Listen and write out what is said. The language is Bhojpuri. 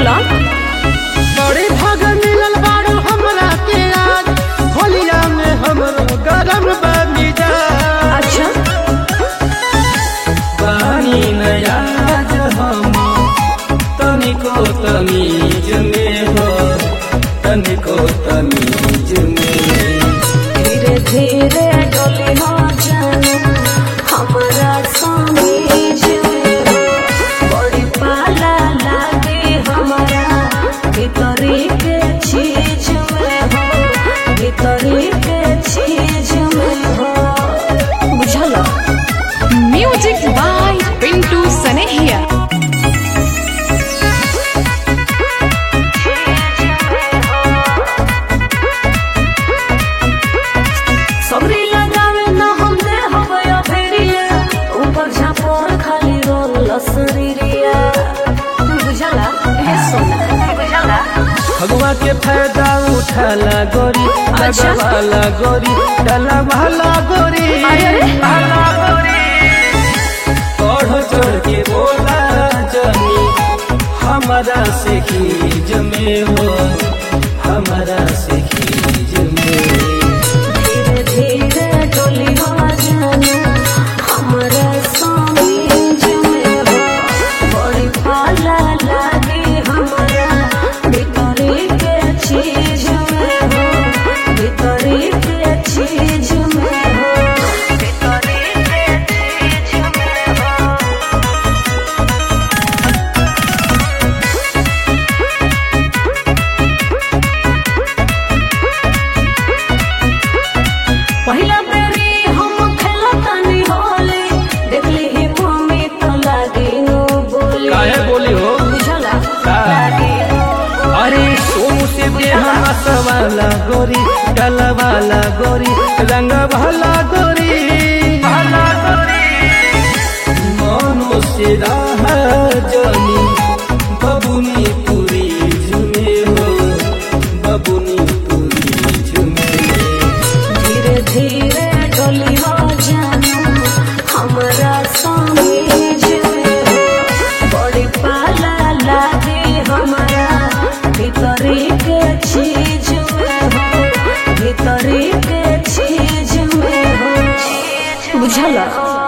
बोला बड़े भाग मिलल बाड़ू हमरा के आज होलिया में हमरो गरम बमिजा अच्छा पानी नयाज हम तनिको तमीज में हो तनिको तमीज में धीरे धीरे डोली हो जानू हमारा समीज में हो। बड़ी पाला लागे हमारा भीतरी के चीज में हो भीतरी के चीज में हो बुझल Music by Pintu Sanehia. सबरी लगावे न हम दे हवया फेरिया ऊपर झापोर खाली रोल लसरीरिया बुझला हे सोना बुझला भगवा के फायदा उठाला गोरी अच्छा। लगवाला गोरी डाला वाला गोरी अरे, अरे। भाला गोरी बढ़ चढ़ के बोला जनी हमारा से खीज में हो हमारा से खीज में धीरे धीरे डोली हो जानू हमरा समीज में हो बड़ी पाला लागे हमरा भीतरी के चीज में हो भीतरी के चीज में हो भीतरी के चीज में हो पहिला बेरी हम खेलतानी होली देखली ही मम्मी तो लागी नो बोली काहे बोली हो बुझला का? लागी नो अरे सोमू से देहा वाला गोरी डाला वाला गोरी रंग भला गोरी भला गोरी मनो से राह जनी बबुनी पूरी झुमे हो बबुनी पूरी झुमे धीरे धीरे डोली हो जानू हमरा समीज में हो बड़ी पाला लागे हमरा भीतरी के चीज में हो भीतरी के चीज में हो बुझला